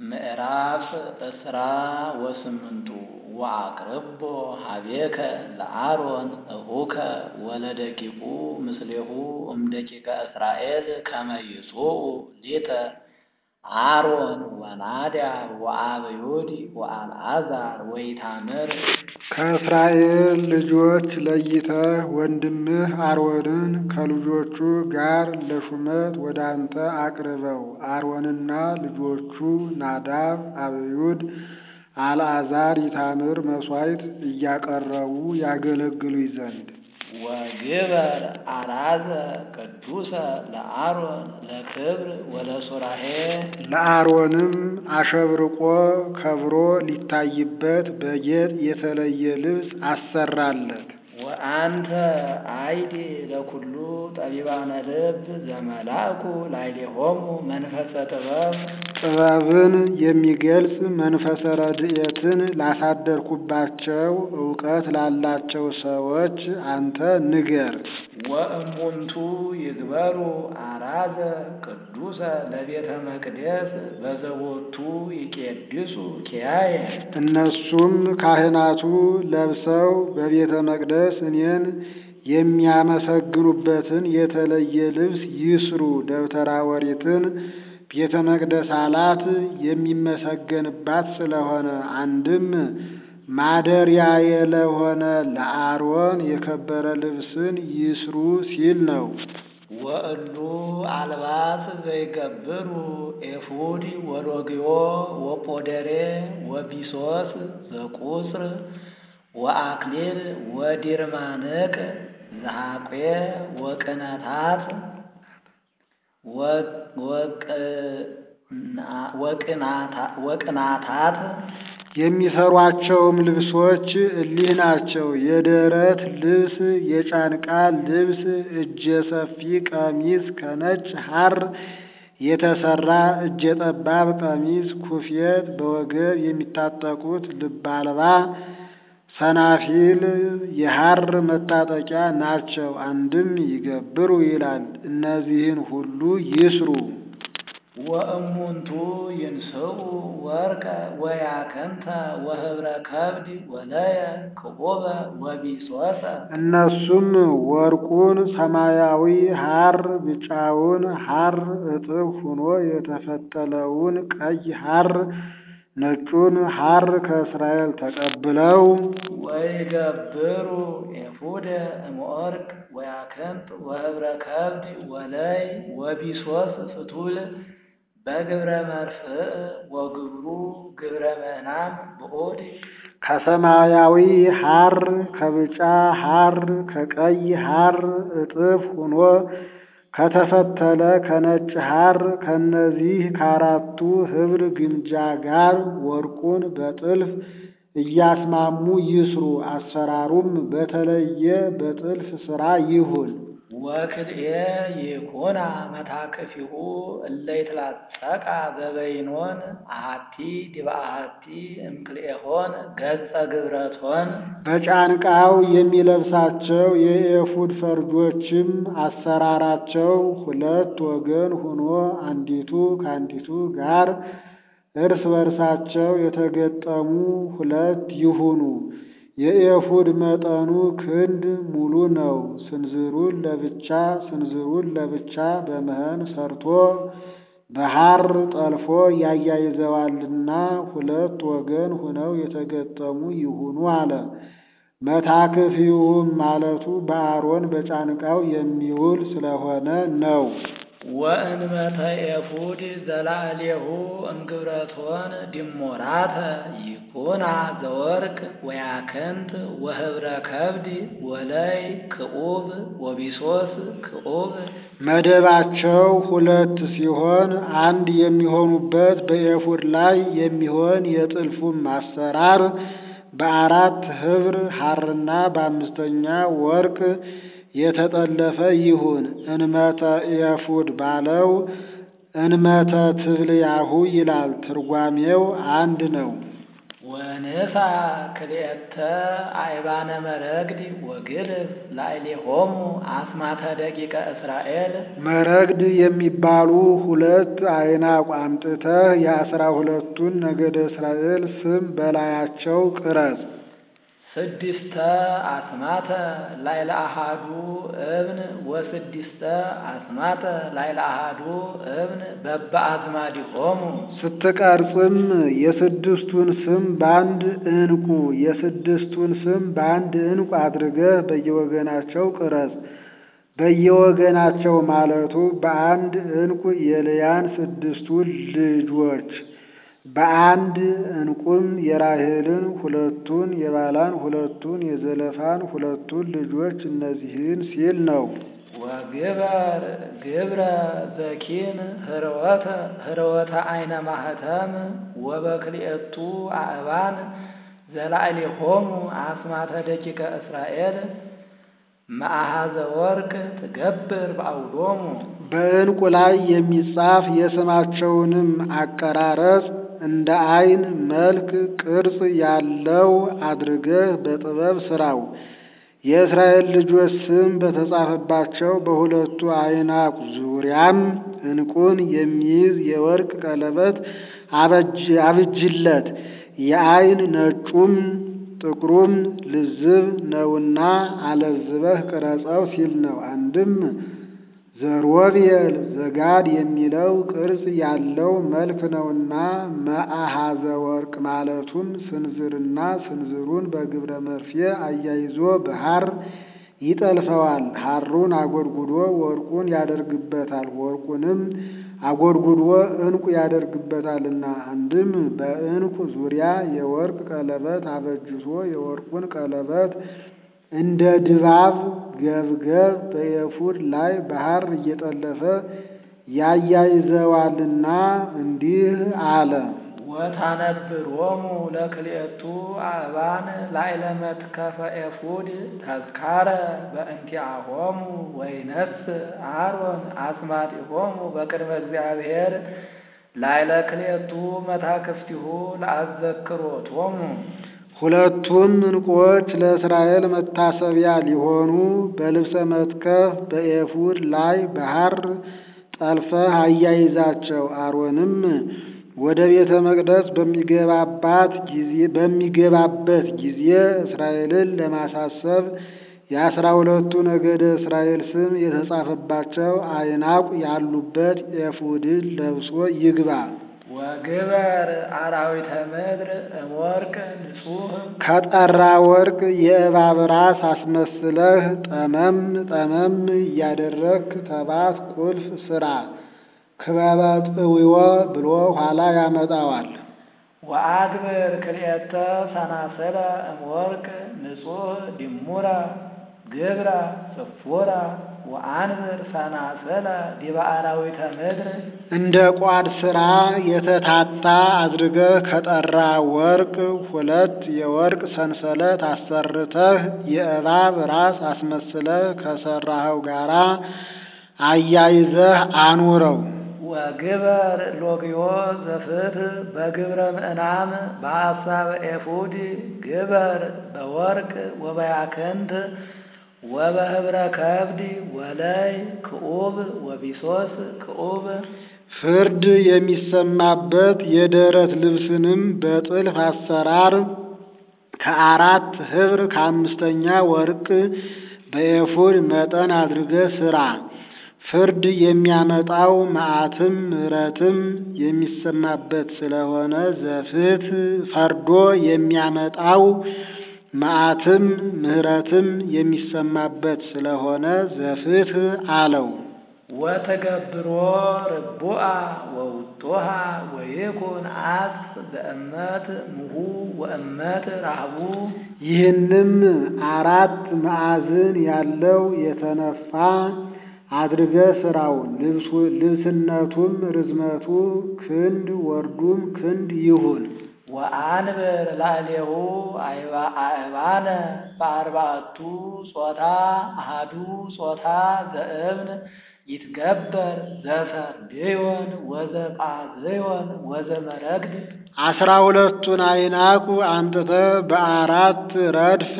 ምዕራፍ እስራ ወስምንቱ ወአቅርቦ ሀቤከ ለአሮን እሁከ ወለደቂቁ ምስሌሁ እምደቂቀ እስራኤል ከመ ይጹኡ ሊተ አሮን ወናዳብ ወአብዩድ ወአልዓዛር ወኢታምር ከእስራኤል ልጆች ለይተህ ወንድምህ አሮንን ከልጆቹ ጋር ለሹመት ወደ አንተ አቅርበው። አሮንና ልጆቹ ናዳብ፣ አብዩድ፣ አልዓዛር፣ ኢታምር መሥዋዕት እያቀረቡ ያገለግሉኝ ዘንድ ወግበር አራዘ ቅዱሰ ለአሮን ለክብር ወለሱራሄ ለአሮንም አሸብርቆ ከብሮ ሊታይበት በጌጥ የተለየ ልብስ አሰራለት። ወአንተ አይዲ ለኩሉ ጠቢባነ ልብ ዘመላኩ ላዕሌሆሙ መንፈሰ ጥበብ ጥበብን የሚገልጽ መንፈሰ ረድኤትን ላሳደርኩባቸው እውቀት ላላቸው ሰዎች አንተ ንገር። ወእሙንቱ ይግበሩ አራዘ ቅዱሰ ለቤተ መቅደስ በዘቦቱ ይቄድሱ ኪያየ እነሱም ካህናቱ ለብሰው በቤተ መቅደስ እኔን የሚያመሰግኑበትን የተለየ ልብስ ይስሩ። ደብተራ ኦሪትን ቤተ መቅደስ አላት የሚመሰገንባት ስለሆነ አንድም ማደሪያዬ ለሆነ ለአሮን የከበረ ልብስን ይስሩ ሲል ነው። ወእሉ አልባስ ዘይገብሩ ኤፉድ ወሎግዮ ወጶደሬ ወቢሶስ ዘቁጽር ወአክሊል ወዲርማንቅ ዘሐቄ ወቅነታት ወቅናታት የሚሰሯቸውም ልብሶች እሊህ ናቸው። የደረት ልብስ፣ የጫንቃ ልብስ፣ እጀ ሰፊ ቀሚስ ከነጭ ሐር የተሰራ እጀ ጠባብ ቀሚስ፣ ኩፌት፣ በወገብ የሚታጠቁት ልብ አልባ ሰናፊል የሐር መታጠቂያ ናቸው። አንድም ይገብሩ ይላል። እነዚህን ሁሉ ይስሩ። ወእሙንቱ ይንስኡ ወርቀ ወያከንተ ወህብረ ከብድ ወለየ ክቡበ ወቢሶሰ እነሱም ወርቁን ሰማያዊ ሐር፣ ብጫውን ሐር፣ እጥፍ ሆኖ የተፈተለውን ቀይ ሐር፣ ነጩን ሐር ከእስራኤል ተቀብለው ወይገብሩ ኤፉደ እምወርቅ ወያክንት ወህብረ ከብድ ወለይ ወቢሶስ ፍቱል በግብረ መርፍእ ወግብሩ ግብረ ምዕናን ብዑድ ከሰማያዊ ሐር ከብጫ ሐር ከቀይ ሐር እጥፍ ሆኖ ከተፈተለ ከነጭ ሐር ከነዚህ ከአራቱ ኅብር ግምጃ ጋር ወርቁን በጥልፍ እያስማሙ ይስሩ። አሰራሩም በተለየ በጥልፍ ሥራ ይሁን። ወክልኤ ይኩና መታቅፊሁ እለ ይትላጸቃ በበይኖን አሐቲ ዲበ አሐቲ እምክልኤሆን ገጸ ግብረቶን በጫንቃው የሚለብሳቸው የኤፉድ ፈርጆችም አሰራራቸው ሁለት ወገን ሆኖ አንዲቱ ከአንዲቱ ጋር እርስ በርሳቸው የተገጠሙ ሁለት ይሁኑ። የኤፉድ መጠኑ ክንድ ሙሉ ነው። ስንዝሩን ለብቻ ስንዝሩን ለብቻ በመህን ሰርቶ በሐር ጠልፎ ያያይዘዋልና ሁለት ወገን ሆነው የተገጠሙ ይሁኑ አለ። መታክፊውም ማለቱ በአሮን በጫንቃው የሚውል ስለሆነ ነው። ወእንበተ ኤፉድ ዘላዕሌሁ እምግብረቶን ዲሞራተ ይኩና ዘወርቅ ወያክንት ወህብረ ከብድ ወለይ ክዑብ ወቢሶስ ክዑብ መደባቸው ሁለት ሲሆን አንድ የሚሆኑበት በኤፉድ ላይ የሚሆን የጥልፉም አሰራር በአራት ኅብር ሐርና በአምስተኛ ወርቅ የተጠለፈ ይሁን። እንመተ ኤፉድ ባለው እንመተ ትብልያሁ ይላል። ትርጓሜው አንድ ነው። ወንሳ ክልኤተ አይባነ መረግድ ወግልፍ ላዕሌሆሙ አስማተ ደቂቀ እስራኤል መረግድ የሚባሉ ሁለት አይናቅ አምጥተህ የአስራ ሁለቱን ነገደ እስራኤል ስም በላያቸው ቅረጽ። ስድስተ አስማተ ላዕለ አሃዱ እብን ወስድስተ አስማተ ላዕለ አሃዱ እብን በበአዝማዲሆሙ ስትቀርጽም የስድስቱን ስም በአንድ ዕንቁ የስድስቱን ስም በአንድ ዕንቁ አድርገህ በየወገናቸው ቅረጽ። በየወገናቸው ማለቱ በአንድ ዕንቁ የልያን ስድስቱ ልጆች በአንድ ዕንቁም የራሔልን ሁለቱን የባላን ሁለቱን የዘለፋን ሁለቱን ልጆች እነዚህን ሲል ነው። ወግበር ግብረ ዘኪን ህርወተ ህርወተ አይነ ማህተም ወበክልኤቱ አእባን ዘላዕሌሆሙ አስማተ ደቂቀ እስራኤል መአሃዘ ወርቅ ትገብር በአውዶሙ በዕንቁ ላይ የሚጻፍ የስማቸውንም አቀራረጽ እንደ አይን መልክ ቅርጽ ያለው አድርገህ በጥበብ ስራው። የእስራኤል ልጆች ስም በተጻፈባቸው በሁለቱ አይናቅ ዙሪያም ዕንቁን የሚይዝ የወርቅ ቀለበት አብጅለት። የአይን ነጩም ጥቁሩም ልዝብ ነውና አለዝበህ ቅረጸው ሲል ነው። አንድም ዘሮቤል ዘጋድ የሚለው ቅርጽ ያለው መልክ ነውና መአሃዘ ወርቅ ማለቱም ስንዝርና ስንዝሩን በግብረ መርፌ አያይዞ በሐር ይጠልፈዋል። ሐሩን አጎድጉዶ ወርቁን ያደርግበታል። ወርቁንም አጎድጉዶ ዕንቁ ያደርግበታልና አንድም በዕንቁ ዙሪያ የወርቅ ቀለበት አበጅቶ የወርቁን ቀለበት እንደ ድባብ ገብገብ በኤፉድ ላይ በሐር እየጠለፈ ያያይዘዋልና እንዲህ አለ። ወታነብሮሙ ለክልኤቱ አእባን ላዕለ መትከፈ ኤፉድ ተዝካረ በእንቲአሆሙ ወይነስ አሮን አስማቲሆሙ በቅድመ እግዚአብሔር ላዕለ ክልኤቱ መታክፍቲሁ ለአዘክሮቶሙ ሁለቱም ዕንቁዎች ለእስራኤል መታሰቢያ ሊሆኑ በልብሰ መትከፍ በኤፉድ ላይ በሐር ጠልፈህ አያይዛቸው። አሮንም ወደ ቤተ መቅደስ በሚገባባት ጊዜ በሚገባበት ጊዜ እስራኤልን ለማሳሰብ የአስራ ሁለቱ ነገደ እስራኤል ስም የተጻፈባቸው አይናቁ ያሉበት ኤፉድን ለብሶ ይግባ። ወግበር አራዊተ ምድር እምወርቅ ንጹሕ ከጠራ ወርቅ የእባብ ራስ አስመስለህ ጠመም ጠመም እያደረግክ ተባት ቁልፍ ስራ። ክበበ ጥዊዎ ብሎ ኋላ ያመጣዋል። ወአግብር ክልኤተ ሰናስለ እምወርቅ ንጹሕ ድሙረ ግብረ ጽፉረ ወአንብር ሰናስለ ዲበ አራዊተ ምድር እንደ ቋድ ሥራ የተታታ አድርገህ ከጠራ ወርቅ ሁለት የወርቅ ሰንሰለት አሰርተህ የእባብ ራስ አስመስለህ ከሠራኸው ጋራ አያይዘህ አኑረው። ወግበር ሎግዮ ዘፍትሕ በግብረ ምዕናም በሐሳበ ኤፉድ ግበር በወርቅ ወበያክንት ወበህብረ ከብድ ወለይ ክዑብ ወቢሶስ ክዑብ ፍርድ የሚሰማበት የደረት ልብስንም በጥልፍ አሰራር ከአራት ኅብር ከአምስተኛ ወርቅ በኤፉድ መጠን አድርገህ ሥራ። ፍርድ የሚያመጣው መዓትም ምሕረትም የሚሰማበት ስለሆነ ዘፍትሕ ፈርዶ የሚያመጣው መዓትም ምሕረትም የሚሰማበት ስለሆነ ዘፍትሕ አለው። ወተገብሮ ርቡአ ወውጦሃ ወይኩን አጽ በእመት ምሁ ወእመት ራህቡ ይህንም አራት ማዕዝን ያለው የተነፋ አድርገህ ሥራው። ልብስነቱም ርዝመቱ ክንድ ወርዱም ክንድ ይሁን። ወአንብር ላዕሌሁ አእባነ በአርባዕቱ ጾታ አሃዱ ጾታ ዘእብን ይትገበር ዘሰርድዮን ወዘጳዝዮን ወዘመረግድ አስራ ሁለቱን አይናቁ አንጥተህ በአራት ረድፍ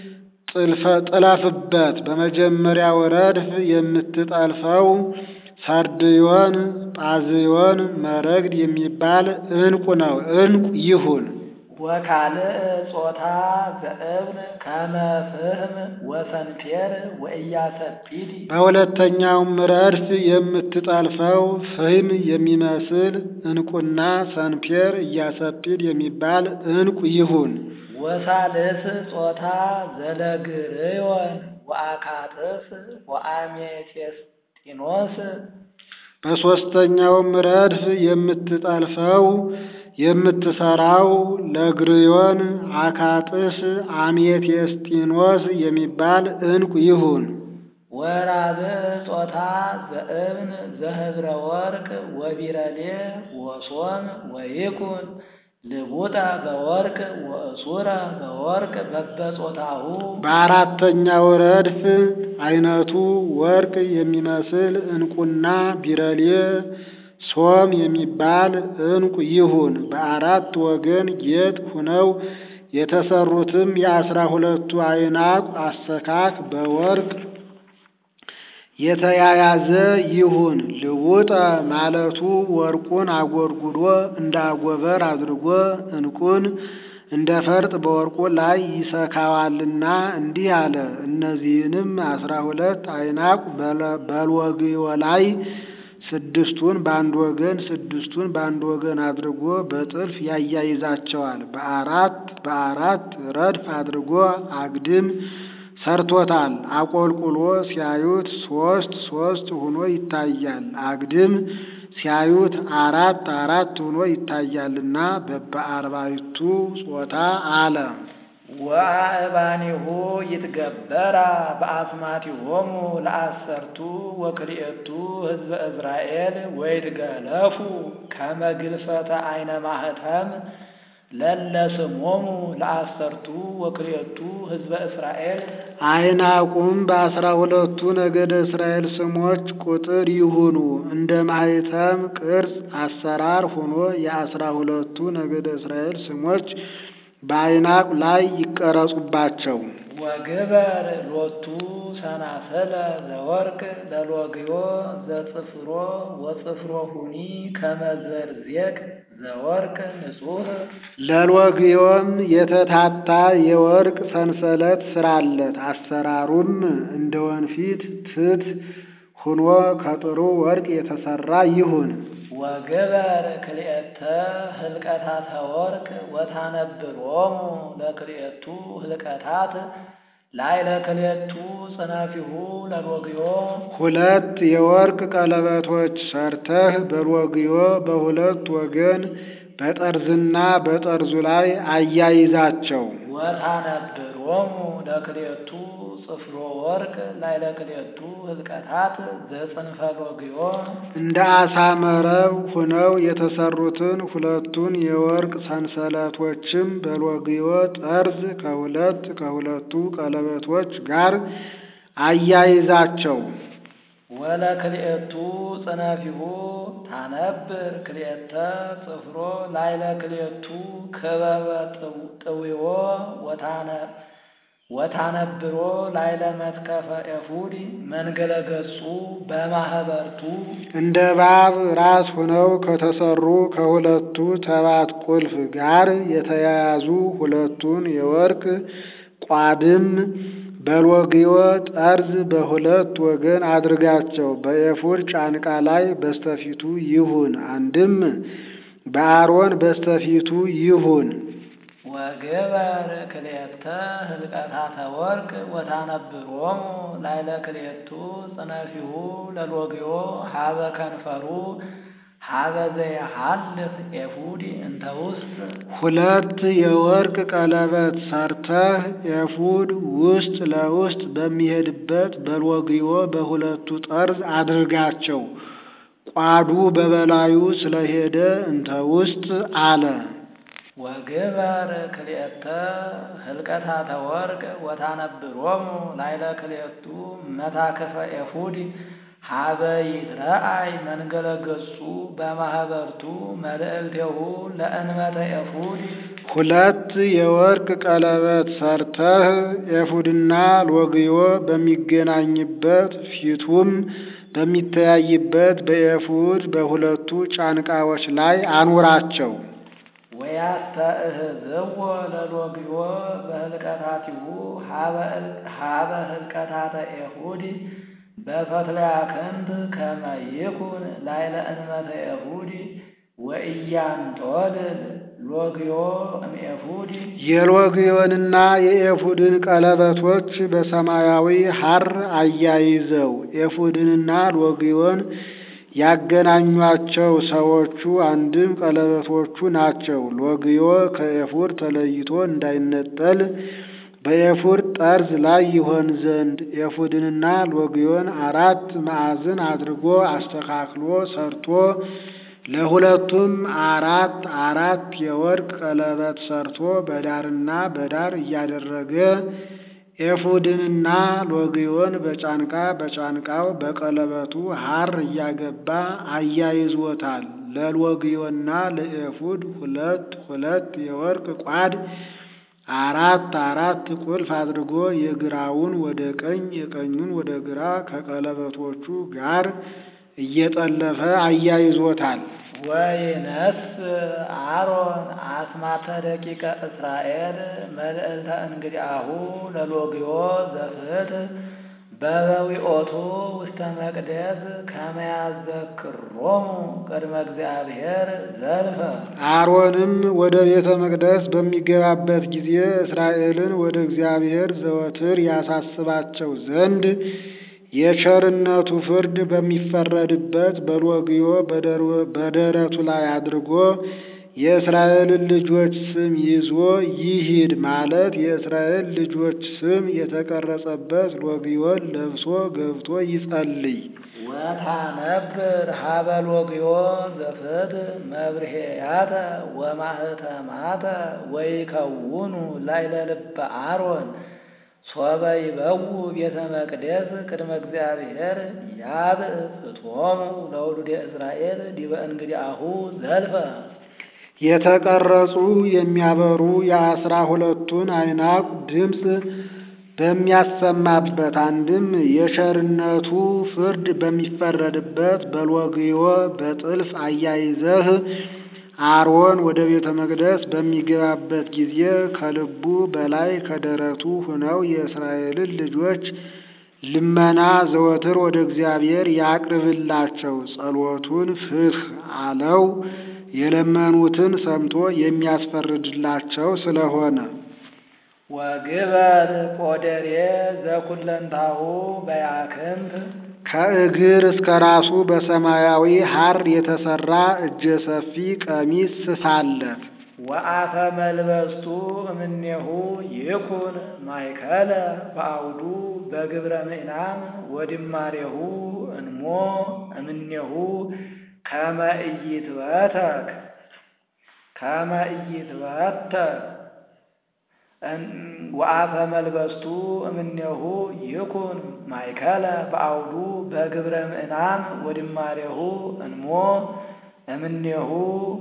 ጥለፍበት። በመጀመሪያው ረድፍ የምትጠልፈው ሰርድዮን፣ ጳዝዮን፣ መረግድ የሚባል ዕንቁ ነው። ዕንቁ ይሁን። ወካልእ ጾታ ዘእብን ከመ ፍህም ወሰንፔር ወኢያሰጲድ በሁለተኛውም ረድፍ የምትጠልፈው ፍህም የሚመስል ዕንቁና ሰንፔር ኢያሰጲድ የሚባል ዕንቁ ይሁን። ወሳልስ ጾታ ዘለግርዮን ወአካጥስ ወአሜቴስጢኖስ በሦስተኛውም ረድፍ የምትጠልፈው የምትሰራው ለግርዮን፣ አካጥስ፣ አሜቴስጢኖስ የሚባል ዕንቁ ይሁን። ወራብዕ ጾታ ዘእብን ዘህብረ ወርቅ ወቢረሌ ወሶም ወይኩን ልቡጠ በወርቅ ወእሱረ በወርቅ በበጾታሁ በአራተኛው ረድፍ አይነቱ ወርቅ የሚመስል ዕንቁና ቢረሌ ሶም የሚባል ዕንቁ ይሁን። በአራት ወገን ጌጥ ሁነው የተሰሩትም የአስራ ሁለቱ አይናቁ አሰካክ በወርቅ የተያያዘ ይሁን። ልውጠ ማለቱ ወርቁን አጎርጉዶ እንደ አጎበር አድርጎ ዕንቁን እንደ ፈርጥ በወርቁ ላይ ይሰካዋልና እንዲህ አለ። እነዚህንም አስራ ሁለት አይናቁ በልወግዮ ላይ ስድስቱን በአንድ ወገን ስድስቱን በአንድ ወገን አድርጎ በጥልፍ ያያይዛቸዋል። በአራት በአራት ረድፍ አድርጎ አግድም ሰርቶታል። አቆልቁሎ ሲያዩት ሶስት ሶስት ሆኖ ይታያል። አግድም ሲያዩት አራት አራት ሆኖ ይታያልና በበአርባዕቱ ጾታ አለ። ወአእባኒሁ ይትገበራ በአስማቲሆሙ ለአሰርቱ ወክልኤቱ ህዝበ እዝራኤል ወይትገለፉ ከመ ግልፈተ አይነ ማህተም ለለስሞሙ ለአሰርቱ ወክልኤቱ ህዝበ እስራኤል አይናቁም በአስራ ሁለቱ ነገደ እስራኤል ስሞች ቁጥር ይሁኑ። እንደ ማህተም ቅርጽ አሰራር ሆኖ የአስራ ሁለቱ ነገደ እስራኤል ስሞች በአይናቅ ላይ ይቀረጹባቸው። ወግበር ሎቱ ሰናሰለ ዘወርቅ ለሎግዮ ዘጽፍሮ ወጽፍሮ ሁኒ ከመዘርዜቅ ዘወርቅ ንጹህ ለሎግዮም የተታታ የወርቅ ሰንሰለት ስራለት። አሰራሩም እንደ ወንፊት ትት ሁኖ ከጥሩ ወርቅ የተሰራ ይሁን። ወግበር ክልኤተ ህልቀታተ ወርቅ ወታነብሮሙ ለክልኤቱ ህልቀታት ላዕለ ክልኤቱ ጽናፊሁ ለሎግዮ ሁለት የወርቅ ቀለበቶች ሰርተህ በሎግዮ በሁለት ወገን በጠርዝና በጠርዙ ላይ አያይዛቸው። ወታነብሮሙ ለክልኤቱ ጽፍሮ ወርቅ ላዕለ ክልኤቱ ህልቀታት ዘጽንፈ ሎግዮ እንደ አሳ መረብ ሁነው የተሰሩትን ሁለቱን የወርቅ ሰንሰለቶችም በሎግዮ ጠርዝ ከሁለት ከሁለቱ ቀለበቶች ጋር አያይዛቸው። ወለክልኤቱ ጽነፊሁ ታነብር ክልኤተ ጽፍሮ ላዕለ ክልኤቱ ክበበ ጥዊዎ ወታነ ወታነብሮ ላዕለ መትከፈ ኤፉድ መንገለ ገጹ በማህበርቱ እንደ እባብ ራስ ሆነው ከተሰሩ ከሁለቱ ተባት ቁልፍ ጋር የተያያዙ ሁለቱን የወርቅ ቋድም በሎግዮ ጠርዝ በሁለት ወገን አድርጋቸው። በኤፉድ ጫንቃ ላይ በስተፊቱ ይሁን፣ አንድም በአሮን በስተፊቱ ይሁን። ወግበር ክልኤተ ህልቀታተ ወርቅ ወታነብሮሙ ላዕለ ክልኤቱ ጽነፊሁ ለሎግዮ ሀበ ከንፈሩ ሀበ ዘየሐልፍ ኤፉድ እንተ ውስጥ ሁለት የወርቅ ቀለበት ሰርተህ ኤፉድ ውስጥ ለውስጥ በሚሄድበት በሎግዮ በሁለቱ ጠርዝ አድርጋቸው። ቋዱ በበላዩ ስለሄደ እንተ ውስጥ አለ። ወግበር ክልኤተ ህልቀታተ ወርቅ ወታነብሮሙ ላዕለ ክልኤቱ መታክፈ ኤፉድ ሀበ ይትረአይ መንገለ ገጹ በማህበርቱ መልእልቴሁ ለእንበተ ኤፉድ ሁለት የወርቅ ቀለበት ሰርተህ ኤፉድና ሎግዮ በሚገናኝበት ፊቱም በሚተያይበት በኤፉድ በሁለቱ ጫንቃዎች ላይ አኑራቸው። ወያስተእህዝዎ ለሎግዮ በህልቀታቲሁ ሀበ ህልቀታተ ኤፉድ በፈትለያ ክንድ ከመ ይኩን ላይለ እንበተ ኤፉድ ወኢያንጦልል ሎግዮ እምኤፉድ የሎግዮንና የኤፉድን ቀለበቶች በሰማያዊ ሐር አያይዘው ኤፉድንና ሎግዮን ያገናኟቸው ሰዎቹ አንድም ቀለበቶቹ ናቸው። ሎግዮ ከኤፉድ ተለይቶ እንዳይነጠል በኤፉድ ጠርዝ ላይ ይሆን ዘንድ ኤፉድንና ሎግዮን አራት ማዕዝን አድርጎ አስተካክሎ ሰርቶ ለሁለቱም አራት አራት የወርቅ ቀለበት ሰርቶ በዳርና በዳር እያደረገ ኤፉድንና ሎግዮን በጫንቃ በጫንቃው በቀለበቱ ሐር እያገባ አያይዞታል። ለሎግዮና ለኤፉድ ሁለት ሁለት የወርቅ ቋድ አራት አራት ቁልፍ አድርጎ የግራውን ወደ ቀኝ የቀኙን ወደ ግራ ከቀለበቶቹ ጋር እየጠለፈ አያይዞታል። ወይነስ አሮን አስማተ ደቂቀ እስራኤል መልእልተ እንግዲአሁ ለሎግዮ ዘፍት በበዊኦቱ ውስተ መቅደስ ከመያዘክሮሙ ቅድመ እግዚአብሔር ዘልፈ አሮንም ወደ ቤተ መቅደስ በሚገባበት ጊዜ እስራኤልን ወደ እግዚአብሔር ዘወትር ያሳስባቸው ዘንድ የቸርነቱ ፍርድ በሚፈረድበት በሎግዮ በደረቱ ላይ አድርጎ የእስራኤልን ልጆች ስም ይዞ ይሂድ ማለት የእስራኤል ልጆች ስም የተቀረጸበት ሎግዮን ለብሶ ገብቶ ይጸልይ። ወታነብር ሀበ ሎግዮ ዘፍት መብርሄያተ ወማህተማተ ወይከውኑ ላይለ ልበ አሮን ሶበ ይበው ቤተ መቅደስ ቅድመ እግዚአብሔር ያብእ ፍትሆሙ ለውሉደ እስራኤል ዲበ እንግዲአሁ ዘልፈ የተቀረጹ የሚያበሩ የአስራ ሁለቱን አይናቅ ድምፅ በሚያሰማበት አንድም የቸርነቱ ፍርድ በሚፈረድበት በሎግዮ በጥልፍ አያይዘህ አሮን ወደ ቤተ መቅደስ በሚገባበት ጊዜ ከልቡ በላይ ከደረቱ ሆነው የእስራኤልን ልጆች ልመና ዘወትር ወደ እግዚአብሔር ያቅርብላቸው። ጸሎቱን ፍትሕ አለው የለመኑትን ሰምቶ የሚያስፈርድላቸው ስለሆነ። ወግበር ቆደሬ ዘኩለንታሁ በያክንት ከእግር እስከ ራሱ በሰማያዊ ሐር የተሰራ እጀ ሰፊ ቀሚስ ስፋለት። ወአፈ መልበስቱ እምኔሁ ይኩን ማይከለ በአውዱ በግብረ ምዕናን ወድማሬሁ እንሞ እምኔሁ ከመ ኢይትበተክ ከመ ኢይትበተክ ወአፈ መልበስቱ እምኔሁ ይኩን ማይከለ በአውዱ በግብረ ምዕናን ወድማሬሁ እንሞ እምኔሁ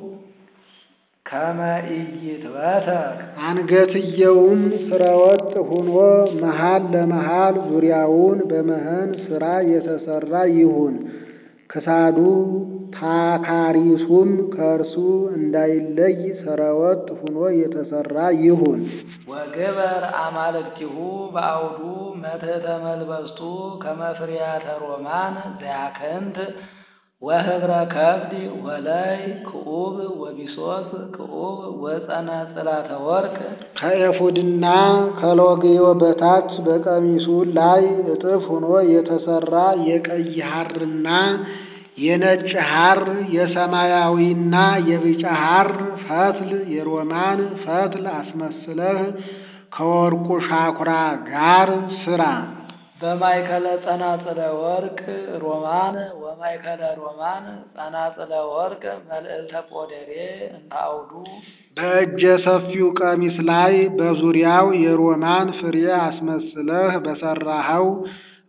ከመ ኢይትበተክ አንገትየውም ስረወጥ ሁኖ መሃል ለመሃል ዙሪያውን በመህን ስራ የተሰራ ይሁን። ክሳዱ ታካሪሱም ከእርሱ እንዳይለይ ሰረወጥ ሁኖ የተሰራ ይሁን። ወግበር አማልክቲሁ በአውዱ መትሕተ መልበስቱ ከመ ፍርያተ ሮማን ዘያክንት ወህብረ ከብድ ወላይ ክዑብ ወቢሶስ ክዑብ ወጸናጽላተ ወርቅ ከኤፉድና ከሎግዮ በታች በቀሚሱ ላይ እጥፍ ሆኖ የተሰራ የቀይ ሐርና የነጭ ሐር የሰማያዊና የቢጫ ሐር ፈትል የሮማን ፈትል አስመስለህ ከወርቁ ሻኩራ ጋር ስራ። በማይከለ ጸናጽለ ወርቅ ሮማን ወማይከለ ሮማን ጸናጽለ ወርቅ መልዕልተ ቆደሬ እንተ አውዱ በእጀ ሰፊው ቀሚስ ላይ በዙሪያው የሮማን ፍሬ አስመስለህ በሰራኸው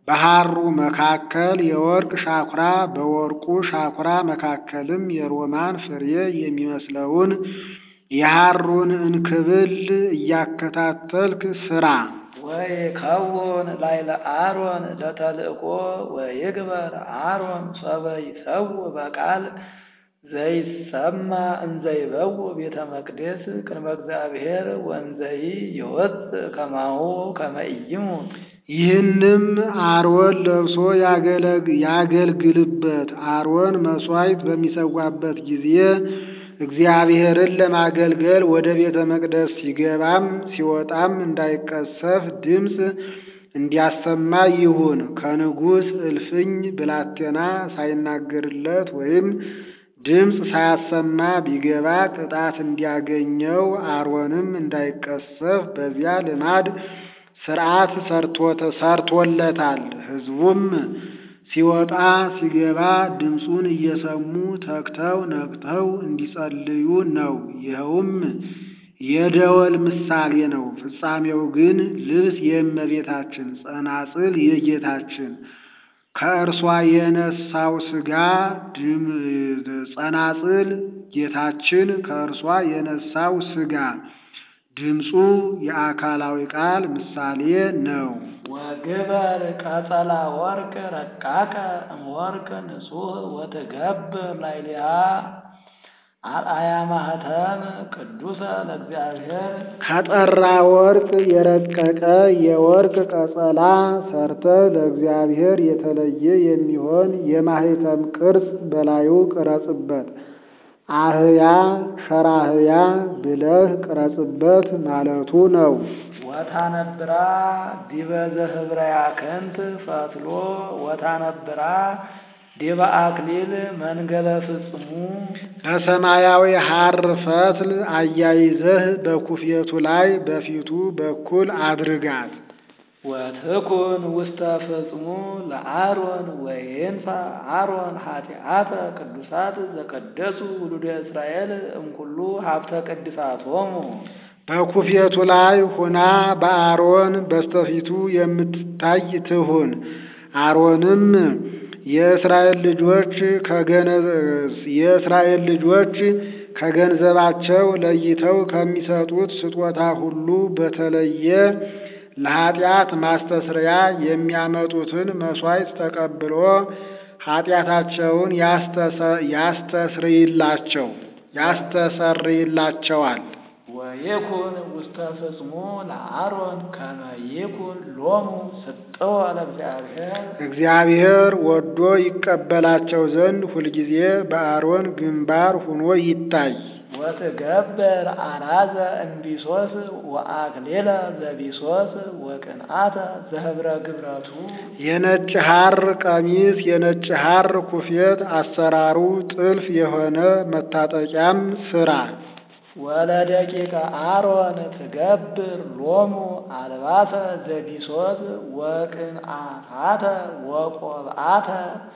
በሐሩ መካከል የወርቅ ሻኩራ በወርቁ ሻኩራ መካከልም የሮማን ፍሬ የሚመስለውን የሐሩን እንክብል እያከታተልክ ስራ። ወይከውን ላዕለ አሮን ለተልእኮ ወይግበር አሮን ሶበ ይሰውእ በቃል ዘይሰማ እንዘይበው ቤተ መቅደስ ቅድመ እግዚአብሔር ወንዘይ ይወፅእ ከማሁ ከመ ኢይሙት። ይህንም አሮን ለብሶ ያገልግልበት። አሮን መሥዋዕት በሚሰዋበት ጊዜ እግዚአብሔርን ለማገልገል ወደ ቤተ መቅደስ ሲገባም ሲወጣም እንዳይቀሰፍ ድምፅ እንዲያሰማ ይሁን። ከንጉሥ እልፍኝ ብላቴና ሳይናገርለት ወይም ድምፅ ሳያሰማ ቢገባ ቅጣት እንዲያገኘው አሮንም እንዳይቀሰፍ በዚያ ልማድ ሥርዓት ሰርቶለታል። ሕዝቡም ሲወጣ ሲገባ ድምፁን እየሰሙ ተግተው ነቅተው እንዲጸልዩ ነው። ይኸውም የደወል ምሳሌ ነው። ፍጻሜው ግን ልብስ የእመቤታችን ጸናጽል የጌታችን ከእርሷ የነሳው ሥጋ ጸናጽል ጌታችን ከእርሷ የነሳው ሥጋ ድምፁ የአካላዊ ቃል ምሳሌ ነው። ወግበር ቀጸላ ወርቅ ረቃቀ እምወርቅ ንጹሕ ወትገብር ላዕሌሃ አርአያ ማኅተም ቅዱሰ ለእግዚአብሔር ከጠራ ወርቅ የረቀቀ የወርቅ ቀጸላ ሰርተ ለእግዚአብሔር የተለየ የሚሆን የማኅተም ቅርጽ በላዩ ቅረጽበት። አህያ ሸራህያ ብለህ ቅረጽበት ማለቱ ነው። ወታነብራ ዲበ ዘህብረ ያክንት ፈትሎ ወታነብራ ዲበ አክሊል መንገለ ፍጽሙ በሰማያዊ ሐር ፈትል አያይዘህ በኩፌቱ ላይ በፊቱ በኩል አድርጋት። ወትኩን ውስተ ፍጽሙ ለአሮን ወይንፋ አሮን ኃጢአተ ቅዱሳት ዘቀደሱ ውሉደ እስራኤል እምኩሉ ሀብተ ቅድሳቶሙ በኩፌቱ ላይ ሁና በአሮን በስተፊቱ የምትታይ ትሁን። አሮንም የእስራኤል ልጆች የእስራኤል ልጆች ከገንዘባቸው ለይተው ከሚሰጡት ስጦታ ሁሉ በተለየ ለኃጢአት ማስተስረያ የሚያመጡትን መሥዋዕት ተቀብሎ ኃጢአታቸውን ያስተስርይላቸው ያስተሰርይላቸዋል። ወይኩን ውስተ ፍጽሙ ለአሮን ከመ ይኩን ሎሙ ስጥወ ለእግዚአብሔር እግዚአብሔር ወዶ ይቀበላቸው ዘንድ ሁልጊዜ በአሮን ግንባር ሁኖ ይታይ። ወትገብር አራዘ እምቢሶስ ወአክሊለ ዘቢሶስ ወቅንአተ ዘህብረ ግብረቱ የነጭ ሐር ቀሚስ የነጭ ሐር ኩፌት አሰራሩ ጥልፍ የሆነ መታጠቂያም ስራ። ወለደቂቀ አሮን ትገብር ሎሙ አልባሰ ዘቢሶስ ወቅንአታተ ወቆብአተ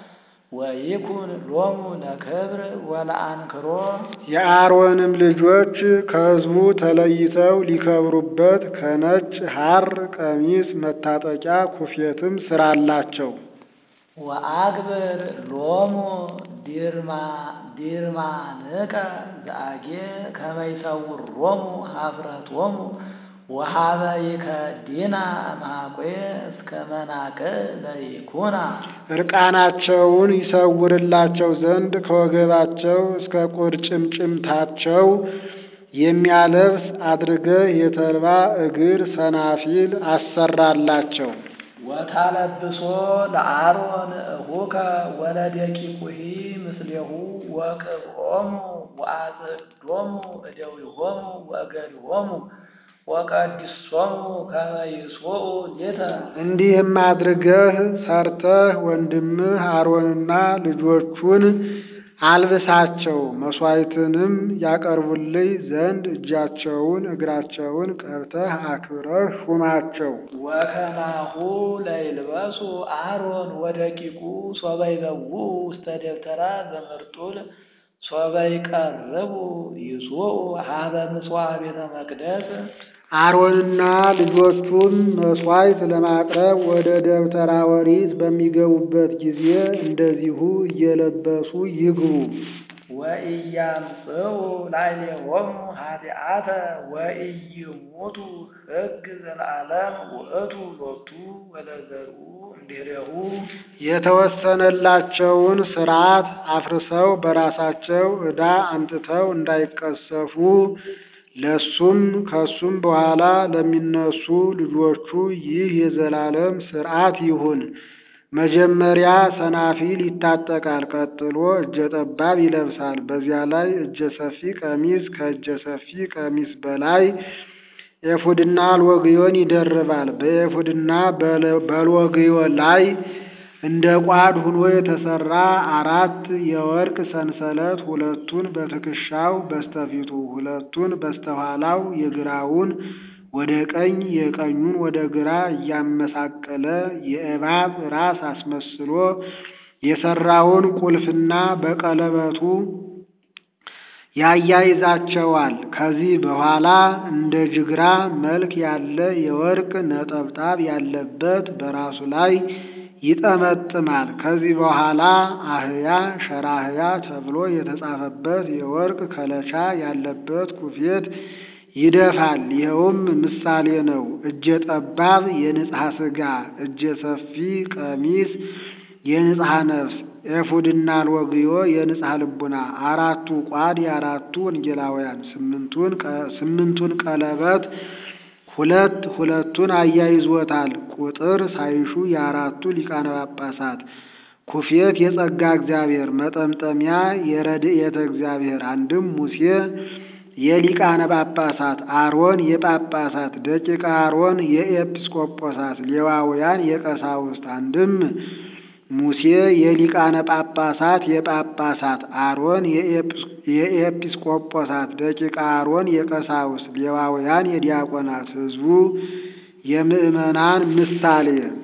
ወይኩን ሎሙ ለክብር ወለአንክሮ የአሮንም ልጆች ከሕዝቡ ተለይተው ሊከብሩበት ከነጭ ሐር ቀሚስ መታጠቂያ ኩፌትም ስራላቸው። ወአግብር ሎሙ ዲርማ ዲርማንቀ ዘአጌ ከመ ይሰውሮሙ ኀፍረቶሙ ወሀበ ይከዲና እምኀቆ እስከ መናቅዕ ለይኩና እርቃናቸውን ይሰውርላቸው ዘንድ ከወገባቸው እስከ ቁርጭምጭምታቸው የሚያለብስ አድርገህ የተልባ እግር ሰናፊል አሰራላቸው። ወታለብሶ ለአሮን እሁከ ወለደቂቁሂ ምስሌሁ ወቅብኦሙ ወአጽዶሙ እደዊሆሙ ወእገሪሆሙ ወቀዲሶሙ ከመ ይስውኡ ሌተ እንዲህም አድርገህ ሰርተህ ወንድምህ አሮንና ልጆቹን አልብሳቸው። መሥዋዕትንም ያቀርቡልኝ ዘንድ እጃቸውን እግራቸውን ቀብተህ አክብረህ ሹማቸው። ወከማሁ ለይልበሱ አሮን ወደቂቁ ሶበ ይበውኡ ውስተ ደብተራ ዘምርጡል ሶበ ይቀርቡ ይስውኡ ሀበ ምጽዋዕ ቤተ መቅደስ አሮንና ልጆቹም መሥዋዕት ለማቅረብ ወደ ደብተራ ኦሪት በሚገቡበት ጊዜ እንደዚሁ እየለበሱ ይግቡ። ወኢያምጽኡ ላዕሌሆሙ ኃጢአተ ወኢይሙቱ ሕግ ዘለዓለም ውእቱ ሎቱ ወለዘርኡ እምድኅሬሁ የተወሰነላቸውን ሥርዓት አፍርሰው በራሳቸው ዕዳ አምጥተው እንዳይቀሰፉ ለሱም ከሱም በኋላ ለሚነሱ ልጆቹ ይህ የዘላለም ሥርዓት ይሁን። መጀመሪያ ሰናፊል ይታጠቃል፣ ቀጥሎ እጀ ጠባብ ይለብሳል። በዚያ ላይ እጀ ሰፊ ቀሚስ፣ ከእጀ ሰፊ ቀሚስ በላይ ኤፉድና አልወግዮን ይደርባል። በኤፉድና በልወግዮ ላይ እንደ ቋድ ሆኖ የተሰራ አራት የወርቅ ሰንሰለት ሁለቱን በትከሻው በስተፊቱ ሁለቱን በስተኋላው የግራውን ወደ ቀኝ የቀኙን ወደ ግራ እያመሳቀለ የእባብ ራስ አስመስሎ የሰራውን ቁልፍና በቀለበቱ ያያይዛቸዋል። ከዚህ በኋላ እንደ ጅግራ መልክ ያለ የወርቅ ነጠብጣብ ያለበት በራሱ ላይ ይጠመጥማል። ከዚህ በኋላ አህያ ሸራህያ ተብሎ የተጻፈበት የወርቅ ከለቻ ያለበት ኩፌት ይደፋል። ይኸውም ምሳሌ ነው። እጀ ጠባብ የንጽሐ ሥጋ፣ እጀ ሰፊ ቀሚስ የንጽሐ ነፍስ፣ ኤፉድና አልወግዮ የንጽሐ ልቡና፣ አራቱ ቋድ የአራቱ ወንጌላውያን፣ ስምንቱን ቀለበት ሁለት ሁለቱን አያይዞታል። ቁጥር ሳይሹ የአራቱ ሊቃነ ጳጳሳት ኩፌት የጸጋ እግዚአብሔር መጠምጠሚያ የረድኤተ እግዚአብሔር አንድም ሙሴ የሊቃነ ጳጳሳት አሮን የጳጳሳት ደቂቀ አሮን የኤጲስቆጶሳት ሌዋውያን የቀሳውስት አንድም ሙሴ የሊቃነ ጳጳሳት የጳጳሳት አሮን የኤጲስቆጶሳት ደቂቀ አሮን የቀሳውስት ሌዋውያን የዲያቆናት ሕዝቡ የምእመናን ምሳሌ